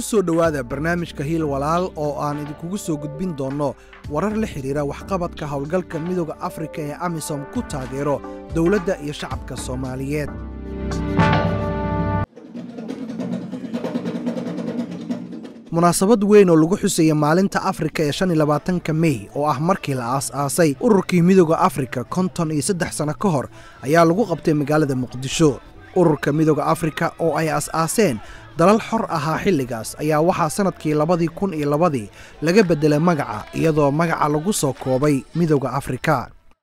ku soo dhowaada barnaamijka hiil walaal oo aan idinkugu soo gudbin doonno warar la xidhiira waxqabadka howlgalka midooda afrika ee amisom ku taageero dowladda iyo shacabka soomaaliyeed munaasabad weyn oo lagu xusaya maalinta afrika ee shan iyo labaatanka mey oo ah markii la aas-aasay ururkii midooda afrika konton iyo saddex sano ka hor ayaa lagu qabtay magaalada muqdisho ururka midooda afrika oo ay as-aaseen dalal xor ahaa xilligaas ayaa waxaa sannadkii labadii kun iyo labadii laga beddelay magaca iyadoo magaca lagu soo koobay midooda afrika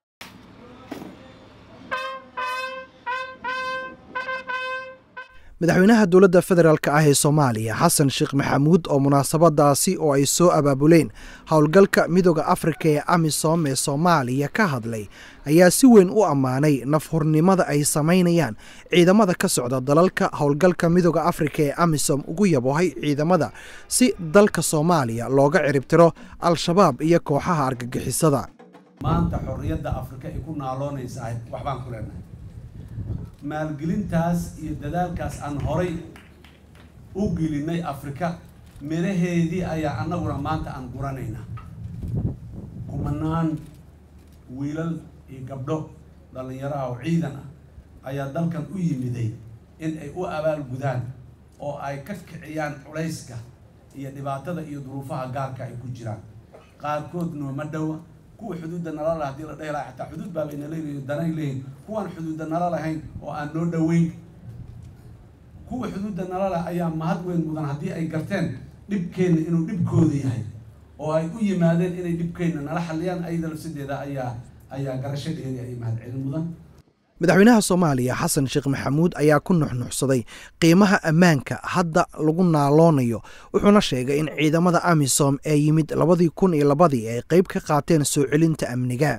madaxweynaha dowladda federaalk ah ee soomaaliya xasan sheekh maxamuud oo munaasabadaasi oo ay soo abaabuleen howlgalka midooda afrika ee amisom ee soomaaliya ka hadlay ayaa si weyn u ammaanay nafhurnimada ay samaynayaan ciidamada ka socda dalalka howlgalka midooda afrika ee amisom ugu yabohay ciidamada si dalka soomaaliya looga ciribtiro al-shabaab iyo kooxaha argagixisada maanta xorriyadda afrika ay ku naaloonaysahay waxbaan ku leenahay maalgelintaas iyo dadaalkaas aan horay u gelinay afrika miraheedii ayaa annaguna maanta aan guranaynaa kumanaan wiilal iyo gabdho dhallinyaraha oo ciidan ah ayaa dalkan u yimiday in ay u abaalgudaan oo ay ka kiciyaan culayska iyo dhibaatada iyo duruufaha gaarka ay ku jiraan qaarkood nooma dhowa kuwa xuduudda nala laha hadii la dhehi laha xataa xuduud baabay naleeyihin danay leeyihin kuwaan xuduudda nala lahayn oo aan noo dhoweyn kuwa xuduudda nala lah ayaa mahad weyn mudan haddii ay garteen dhibkeenna inuu dhibkooda yahay oo ay u yimaadeen inay dhibkeenna nala xalliyaan ayada lafsideeda ayaa ayaa garashadeedii ay mahad celin mudan madaxweynaha soomaaliya xasan sheekh maxamuud ayaa ku nuxnuxsaday qiimaha ammaanka hadda lagu naaloonayo wuxuuna sheegay in ciidamada amisom ee yimid labadii kun iyo labadii ay qayb ka qaateen soo celinta amniga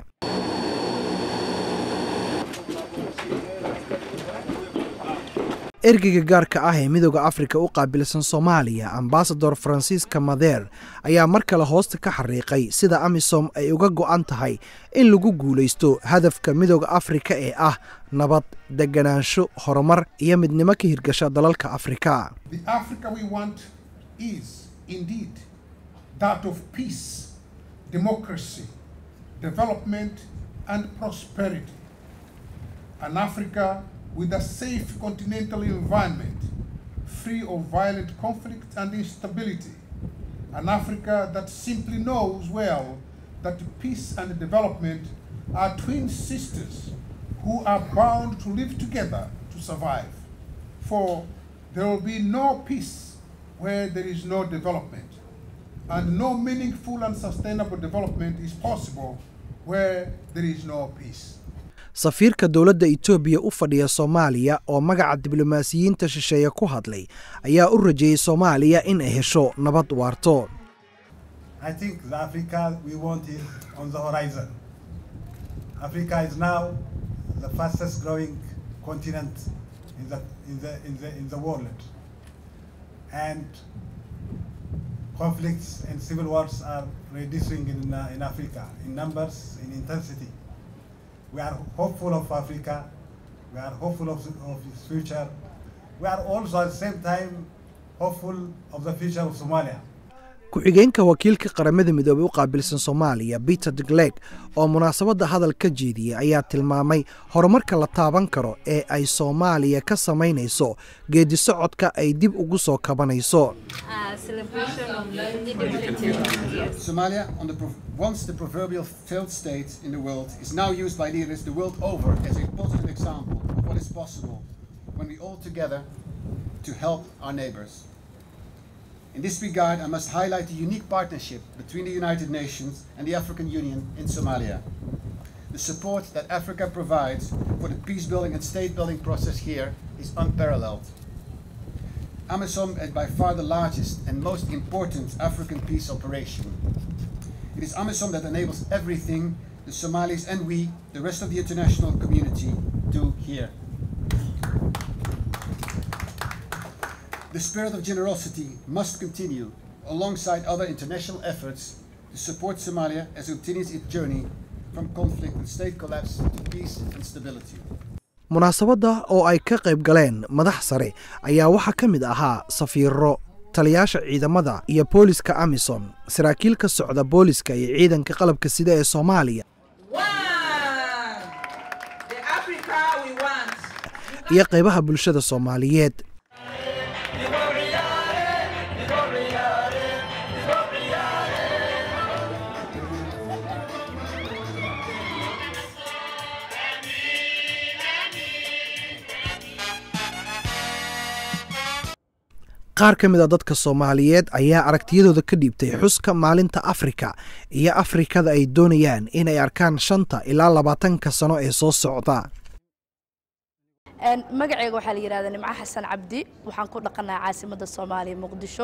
ergeyga gaarka ah ee midooda afrika u qaabilsan soomaaliya ambasador francisca mader ayaa mar kale hoosta ka xariiqay sida amisom ay uga go'an tahay in lagu guulaysto hadafka midooda afrika ee ah nabad deganaansho horumar iyo midnimo ka hirgasha dalalka afrika with a safe continental environment, free of violent conflict and instability. An Africa that simply knows well that peace and development are twin sisters who are bound to live together to survive. For there will be no peace where there is no development, and no meaningful and sustainable development is possible where there is no peace. safiirka dowladda etoobiya u fadhiya soomaaliya oo magaca diblomaasiyiinta shisheeye ku hadlay ayaa u rajeeyey soomaaliya in ay hesho nabad waarto conflicts and civil wars are reducing in, uh, in Africa in numbers, in intensity. We are hopeful of Africa. We are hopeful of, of its future. We are also at the same time hopeful of the future of Somalia. ku-xigeenka wakiilka qaramada midoobey u qaabilsan soomaaliya peter degleg oo munaasabadda hadal ka jeediyey ayaa tilmaamay horumarka la taaban karo ee ay soomaaliya ka samaynayso geedi socodka ay dib ugu soo kabanayso Somalia, on the once the proverbial failed state in the world, is now used by leaders the world over as a positive example of what is possible when we all together to help our neighbors. In this regard, I must highlight the unique partnership between the United Nations and the African Union in Somalia. The support that Africa provides for the peace-building and state-building process here is unparalleled. AMISOM is by far the largest and most important African peace operation. It is AMISOM that enables everything the Somalis and we, the rest of the international community, do here. The spirit of generosity must continue alongside other international efforts to support Somalia as it continues its journey from conflict and state collapse to peace and stability. munaasabadda oo ay ka qayb galeen madax sare ayaa waxaa ka mid ahaa safiiro taliyaasha ciidamada iyo booliska amisom saraakiil ka socda booliska iyo ciidanka qalabka sida ee soomaaliya iyo qaybaha bulshada soomaaliyeed qaar ka mid a dadka soomaaliyeed ayaa aragtiyadooda ka dhiibtay xuska maalinta afrika iyo afrikada ay doonayaan inay arkaan shanta ilaa labaatanka sano ee soo socda magaceyga waxaa la yidhahdaa nimco xasan cabdi waxaan ku dhaqanaha caasimadda soomaaliya muqdisho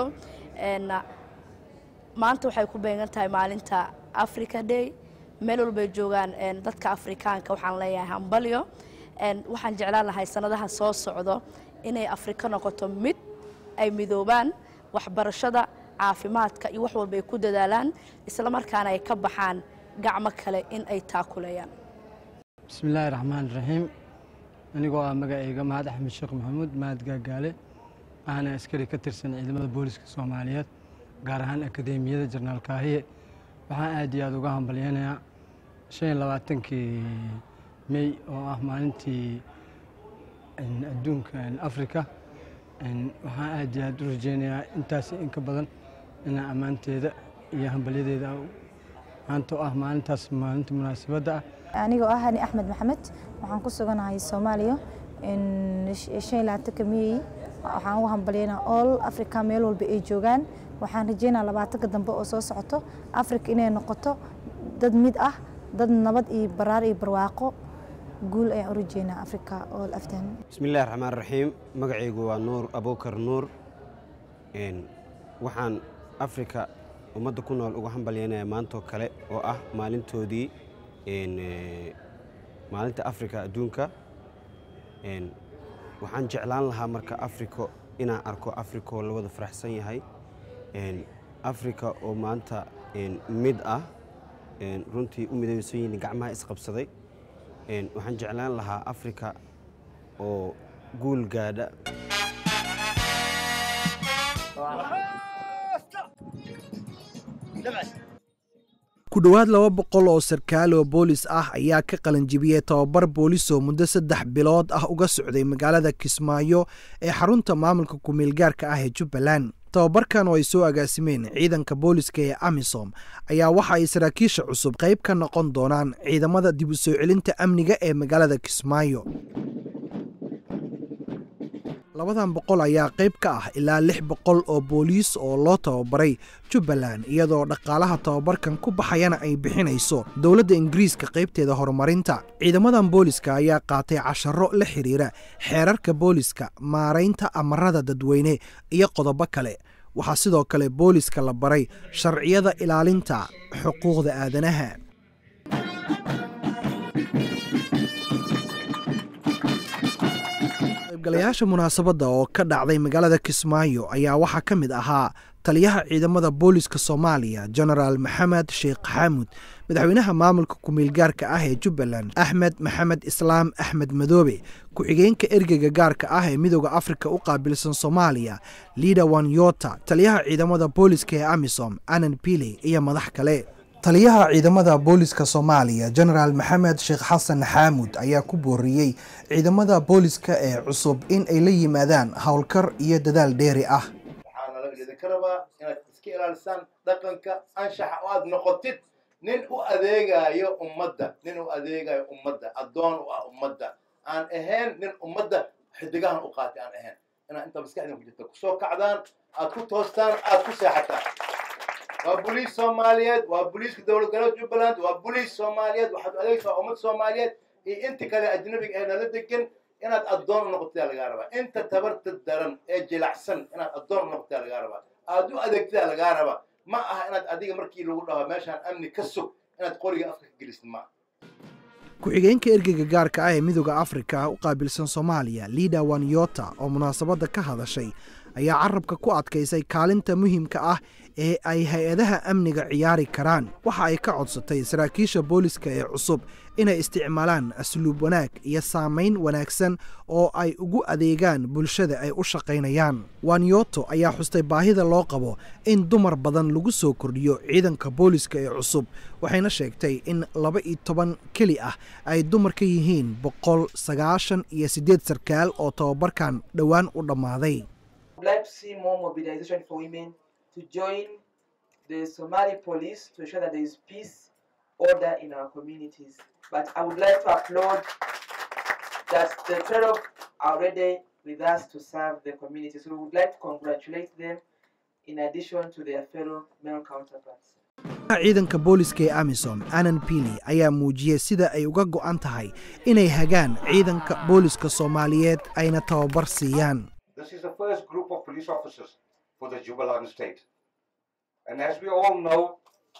maanta waxay ku beegan tahay maalinta africa day meel walbay joogaan dadka afrikaanka waxaan leeyahay hambalyo waxaan jeclaan lahay sanadaha soo socdo inay afrika noqoto mid ay midoobaan waxbarashada caafimaadka iyo wax walba ay ku dadaalaan isla markaana ay ka baxaan gacmo kale in ay taakulayaan bismillaahi raxmaan raxiim anigoo ah magacayga mahad axmed sheekh maxamuud mahad gaagaale ahna askari ka tirsan ciidamada booliska soomaaliyeed gaar ahaan akadeemiyada jarnaal kaahiye waxaan aad iyo aad uga hambalyanayaa shan iyo labaatankii mey oo ah maalintii adduunka afrika waxaan aad iyo aad u rajeynayaa intaas inka badan inaa ammaanteeda iyo hambalyadeeda maanta oo ah maalintaas maalinta munaasabadda ah anigoo ah hani axmed maxamed waxaan ku suganahay soomaaliya shan iyo labaatanka miyey waxaan ugu hambalyaynaa all africa meel walba ay joogaan waxaan rajeynaa labaatanka dambe oo soo socoto africa inay noqoto dad mid ah dad nabad iyo baraar iyo barwaaqo guul ayaan u rajeynaa africa all aftan bismillahi raxmaan raxiim magacaygu waa nuur abuukar nuur waxaan afrika ummadda ku nool uga hambalyaynaya maantoo kale oo ah maalintoodii maalinta afrika adduunka waxaan jeclaan lahaa marka afriko inaan arko afrikaoo la wada faraxsan yahay afrika oo maanta mid ah runtii u midaysan yihiin gacmaha isqabsaday waxaan jeclaan lahaa afrika oo guul gaadha ku dhowaad laba boqol oo sarkaal oo boolis ah ayaa ka qalanjibiyey tababar boolis oo muddo saddex bilood ah uga socday magaalada kismaayo ee xarunta maamulka kumeelgaarka ah ee jubbaland tababarkan oo ay soo agaasimeen ciidanka booliska ee amisom ayaa waxa ay saraakiisha cusub qayb ka noqon doonaan ciidamada dib u soo celinta amniga ee magaalada kismaayo labadan boqol ayaa qayb ka ah ilaa lix boqol oo booliis oo loo tababaray jubbaland iyadoo dhaqaalaha tababarkan ku baxayana ay bixinayso dowladda ingiriiska qaybteeda horumarinta ciidamadan booliska ayaa qaatay casharo la xiriira xeerarka booliska maaraynta amarada dadweyne iyo qodobo kale waxaa sidoo kale booliska la baray sharciyada ilaalinta xuquuqda aadanaha qaybgalayaasha munaasabadda oo ka dhacday magaalada kismaayo ayaa waxaa ka mid ahaa taliyaha ciidamada booliska soomaaliya genaraal maxamed sheekh xaamud madaxweynaha maamulka kumeelgaarka ah ee jubbaland axmed maxamed islaam axmed madoobe ku-xigeenka ergeyga gaarka ah ee midooda afrika u qaabilsan soomaaliya liida wanyota taliyaha ciidamada booliska ee amisom anan pili iyo madax kale taliyaha ciidamada booliska soomaaliya genaraal maxamed sheekh xasan xaamud ayaa ku booriyey ciidamada booliska ee cusub in ay la yimaadaan howlkar iyo dadaal dheeri ah waxaana idinka rabaa inaad iska ilaalisaan dhaqanka anshaxa oo aad noqotid nin u adeegayo ummadda nin u adeegayo ummadda addoon u ah ummadda aan ahayn nin ummadda xidigahan u qaatay aan ahayn inaad inta maskaxdin ku jirta kusoo kacdaan aad ku toostaan aad ku seexataan waa boliis soomaaliyeed waa boliiska dowlad goboleed jubbaland waa boliis soomaaliyeed waxaad adeegtaa ummad soomaaliyeed iyo inta kale ajnabiga ee nala degan inaad addoon u noqotaa lagaa rabaa inta tabarta daran ee jilacsan inaad addoon u noqotaa lagaa rabaa aad u adeegtaa lagaa rabaa ma aha inaad adiga markii lagu dhaho meeshaan amni ka sug inaad qoriga afka ka gelisid ma ku-xigeenka ergeyga gaarka ah ee midooda afrika u qaabilsan soomaaliya liida wanyota oo munaasabadda ka hadashay ayaa carabka ku adkaysay kaalinta muhiimka ah ee ay hay-adaha amniga ciyaari karaan waxa ay ka codsatay saraakiisha booliska ee cusub inay isticmaalaan asluub wanaag iyo saamayn wanaagsan oo ay ugu adeegaan bulshada ay u shaqaynayaan wanyoto ayaa xustay baahida loo qabo in dumar badan lagu soo kordhiyo ciidanka booliska ee cusub waxayna sheegtay in laba iyo toban keli ah ay dumar ka yihiin boqol sagaashan iyo siddeed sarkaal oo tababarkan dhowaan u dhammaaday to join the Somali police to ensure that there is peace, order in our communities. But I would like to applaud that the 12 are ready with us to serve the community. So we would like to congratulate them in addition to their fellow male counterparts. ciidanka booliska ee amisom anan pili ayaa muujiyey sida ay uga go'an tahay inay hagaan ciidanka booliska soomaaliyeed ayna tababar siiyaan This is the first group of police officers for the Jubaland state. And as we all know,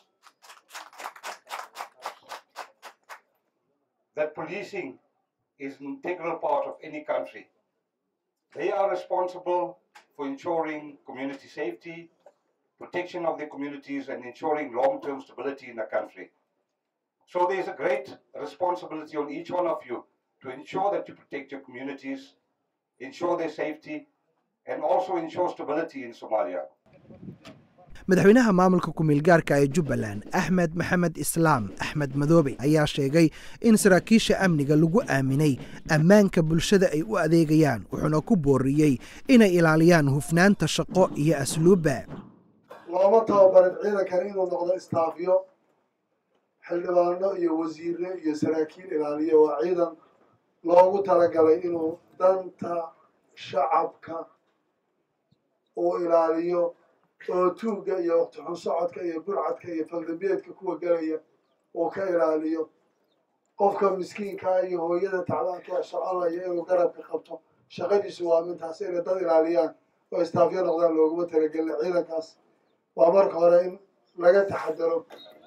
that policing is an integral part of any country. They are responsible for ensuring community safety, protection of the communities, and ensuring long-term stability in the country. So there's a great responsibility on each one of you to ensure that you protect your communities, ensure their safety, and also ensure stability in Somalia. madaxweynaha maamulka ku-meelgaarka ee jubbaland axmed maxamed islaam axmed madoobe ayaa sheegay in saraakiisha amniga lagu aaminay ammaanka bulshada ay u adeegayaan wuxuuna ku booriyey inay ilaaliyaan hufnaanta shaqo iyo asluubba looma tababarin ciidankan inuu noqdo istaafyo xildhibaano iyo wasiire iyo saraakiil ilaaliyo waa ciidan loogu talagalay inuu danta shacabka uu ilaaliyo oo tuugga iyo waqti xun socodka iyo burcadka iyo faldambeedka kuwa gelaya uu ka ilaaliyo qofka miskiinkaa iyo hooyada tacdaanka ee soconaya inuu garabka qabto shaqadiisu waa mintaas inay dad ilaaliyaan oo istaafyo noqdaan looguma talagelina ciidankaas waa marka hore in laga taxadaro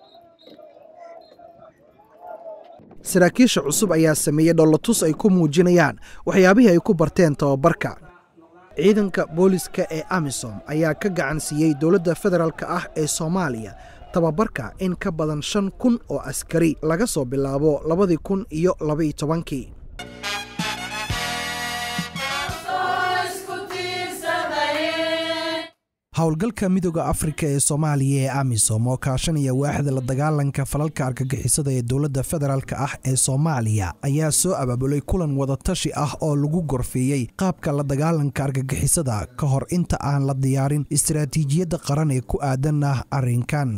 saraakiisha cusub ayaa sameeyey dhollatus ay ku muujinayaan waxyaabihii ay ku barteen tababarka ciidanka booliska ee amisom ayaa ka gacan siiyey dowladda federaalk ah ee soomaaliya tababarka in ka badan shan kun oo askari laga soo bilaabo labadii kun iyo labaiyo tobankii howlgalka midooda afrika ee soomaaliya ee amisom oo kaashanaya waaxda la dagaalanka falalka argagixisada ee dowladda federaalk ah ee soomaaliya ayaa soo abaabulay kulan wadatashi ah oo lagu gorfeeyey qaabka la dagaalanka argagixisada ka hor inta aan la diyaarin istaraatiijiyadda qaran ee ku aadan ah arrinkan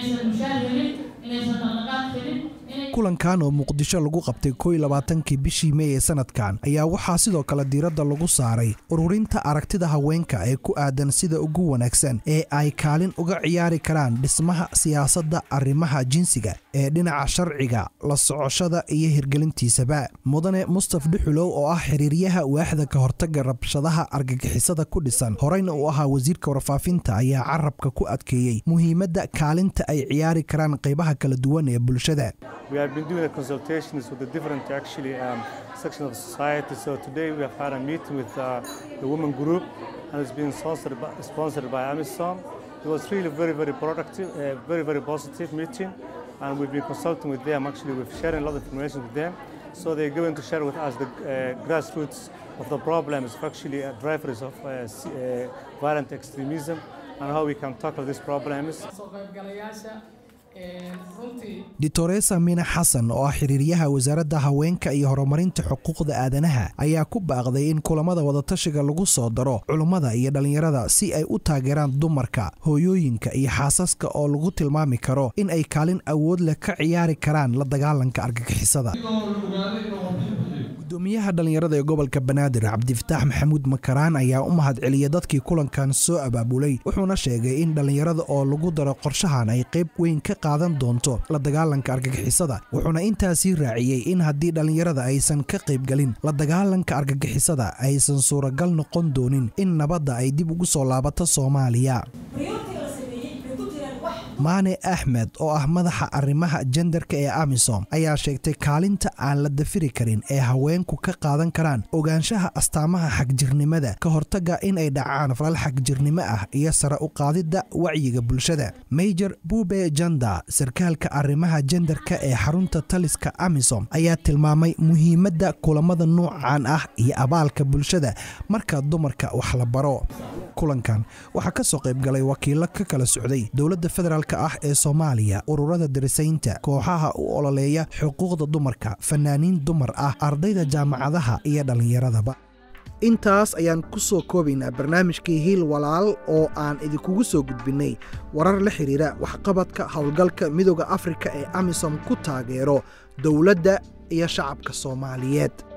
kulankan oo muqdisho lagu qabtay koy labaatankii bishii mey ee sanadkan ayaa waxaa sidoo kale diiradda lagu saaray ururinta aragtida haweenka ee ku aadan sida ugu wanaagsan ee ay kaalin uga ciyaari karaan dhismaha siyaasadda arrimaha jinsiga ee dhinaca sharciga la socoshada iyo hirgelintiisaba mudane mustaf dhuxulow oo ah xiriiryaha waaxda ka hortaga rabshadaha argagixisada ku dhisan horeyna uu ahaa wasiirka warfaafinta ayaa carabka ku adkeeyey muhiimadda kaalinta ay ciyaari karaan qaybaha kala duwan ee bulshada We have been doing consultations with the different actually um, sections of society. So today we have had a meeting with uh, the women group, and it's been sponsored by, sponsored by Amisom. It was really very, very productive, uh, very, very positive meeting, and we've been consulting with them. Actually, we've sharing a lot of information with them. So they're going to share with us the uh, grassroots of the problems, actually uh, drivers of uh, uh, violent extremism, and how we can tackle these problems. ditoresa mina xasan oo ah xiriiryaha wasaaradda haweenka iyo horumarinta xuquuqda aadanaha ayaa ku baaqday in kulamada wadatashiga lagu soo daro culummada iyo dhallinyarada si ay u taageeraan dumarka hooyooyinka iyo xaasaska oo lagu tilmaami karo in ay kaalin awood leh ka ciyaari karaan la dagaalanka argagixisada gudoomiyaha dhallinyarada ee gobolka banaadir cabdifataax maxamuud makaraan ayaa u mahad celiyay dadkii kulankan soo abaabulay wuxuuna sheegay in dhallinyarada oo lagu daro qorshahan ay qayb weyn ka qaadan doonto la dagaalanka argagixisada wuxuuna intaasii raaciyey in haddii dhallinyarada aysan ka qaybgelin la dagaalanka argagixisada aysan suuragal noqon doonin in nabadda ay dib ugu soo laabato soomaaliya maane axmed oo ah madaxa arrimaha jendarka ee amisom ayaa sheegtay kaalinta aan la dafiri karin ee haweenku ka qaadan karaan ogaanshaha astaamaha xagjirnimada ka hortagga in ay dhacaan falal xagjirnimo ah iyo sare u qaadidda wacyiga bulshada major bube janda sarkaalka arrimaha jendarka ee xarunta taliska amisom ayaa tilmaamay muhiimadda kulamada nuucan ah iyo abaalka bulshada marka dumarka wax la baro kulankan waxaa ka soo qayb galay wakiilo ka kala socday dowladda federaalka ah ee soomaaliya ururada darisaynta kooxaha u ololeeya xuquuqda dumarka fanaaniin dumar ah ardayda jaamacadaha iyo dhallinyaradaba intaas ayaan ku soo koobaynaa barnaamijkii hiil walaal oo aan idinkugu soo gudbinnay warar la xidhiira waxqabadka howlgalka midooda afrika ee amisom ku taageero dowladda iyo shacabka soomaaliyeed